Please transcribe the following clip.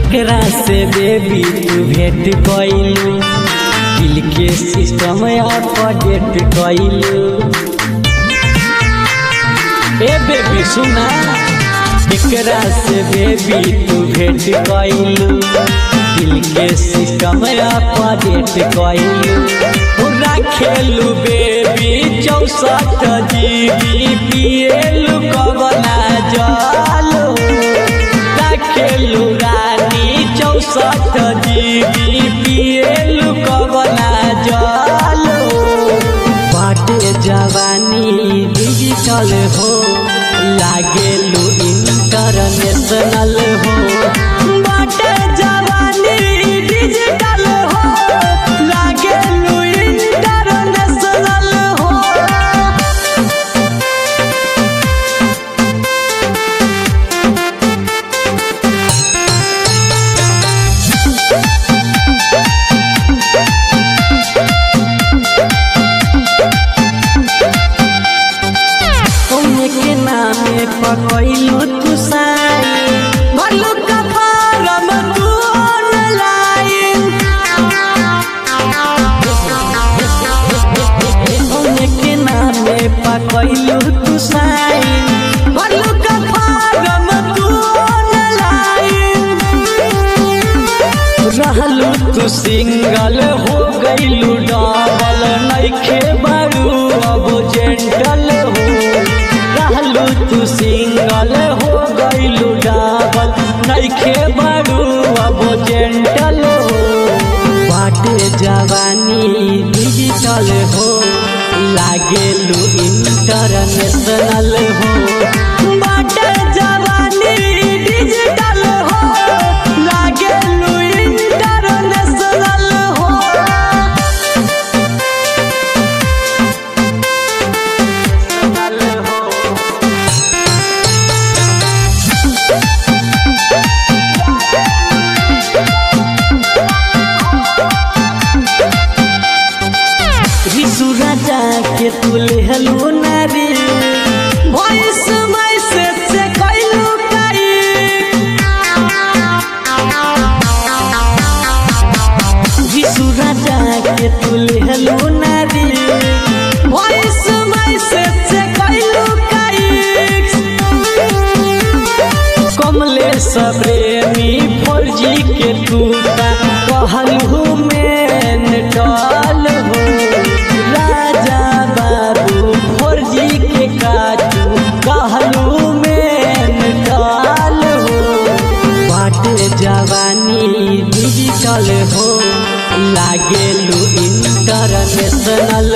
केकरा से बेबी तू भेंट कइलू दिल के सिस्टम अपडेट कइलू ए बेबी सुना केकरा से बेबी तू भेंट कइलू दिल के सिस्टम अपडेट कइलू पूरा खेलू बेबी चौसठ जीबी पिएलू कबला जलो खेलू रानी चौसठ जीबी पिएलू कबला जलो बाटे जवानी डिजिटल हो लागेलू इंटरनेशनल हो बाटे जवानी डिजिटल हो लागेलू इंटरनेशनल हो कौने के नामे पकैलू तू साई भरलू का फारम तू ऑनलाइन कौने के नामे पकैलू तू साई भरलू का फारम तू ऑनलाइन रहलू तू सिंगल हो गईलू डबल नइखे बारू अब जेंटल हो रहलू तू सिंगल हो गईलू डबल नइखे बारू अब जेंटल हो बाटे जवानी डिजिटल हो लागेलू इंटरनेशनल हो बाटे जवानी डिजिटल हो लागेलू इंटरनेशनल हो रिसु राजा के तुले हलू नारी वॉइस मैसेज से कैलू काई रिसु राजा के तुले हलू नारी वॉइस मैसेज से कैलू काई कमले प्रेमी फौजी के टूटा कहलू में टल हो राजा बाबू फौजी के काटू कहलू में टल हो बाटे जवानी डिजिटल हो लागेलू इंटरनेशनल